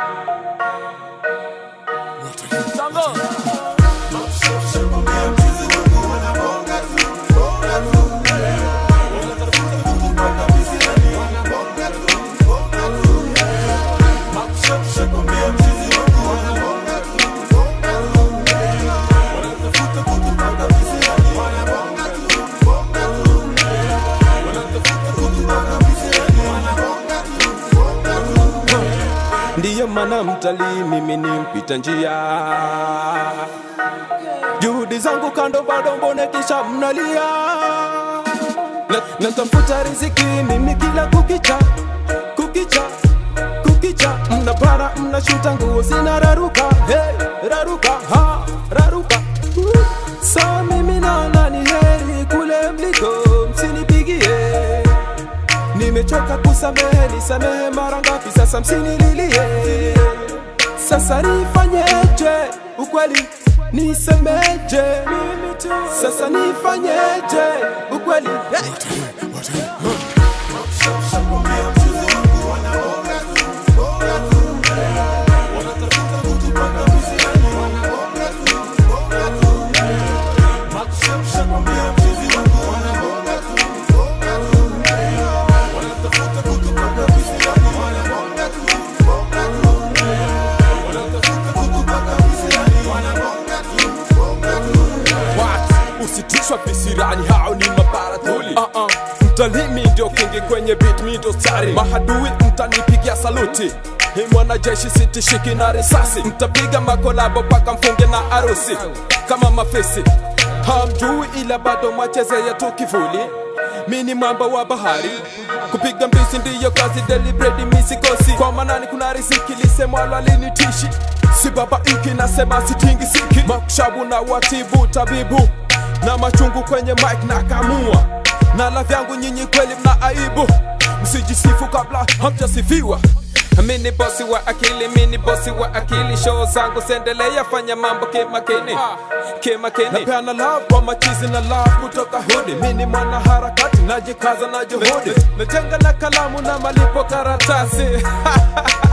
Ndiyo maana mtalii mimi ni mpita njia, juhudi zangu kando bado mbone kisha mnalia. Na- Natafuta riziki mimi kila kukicha, kukicha, kukicha, mnapara mnashuta nguo zinararuka, hey, raruka, ha, raruka. Uh, Saa mimi naona ni heri kule mliko msinipigie Nimechoka kusamehe, nisamehe mara ngapi sasa, msinililie. Sasa nifanyeje? Ukweli nisemeje? Sasa nifanyeje? Ukweli hey. What? Usitishwa visirani, hao ni mabaradhuli. Uh -uh. Mtalimi ndio kingi kwenye beat, mi ndo stari. Mahadui mtanipigia saluti Hii mwanajeshi sitishiki na risasi, mtapiga makolabo paka mfunge na arusi kama mafisi. Hamjui ila bado mwachezea tu kivuli. Mi ni mwamba wa bahari, kupiga mbizi ndiyo kazi, deliberate misikosi. Kwa manani kuna riziki, lisemwalo alinitishi si baba iki nasema sitingi siki makshabu na watibu tabibu na machungu kwenye mic na kamua na la vyangu nyinyi kweli mna aibu msijisifu kabla hamjasifiwa mini bosi wa akili mini bosi wa akili show zangu sendelea fanya mambo kimakini kimakini napeana love kwa machizi na love kutoka hudi mini mwana harakati najikaza na juhudi najenga na kalamu na malipo karatasi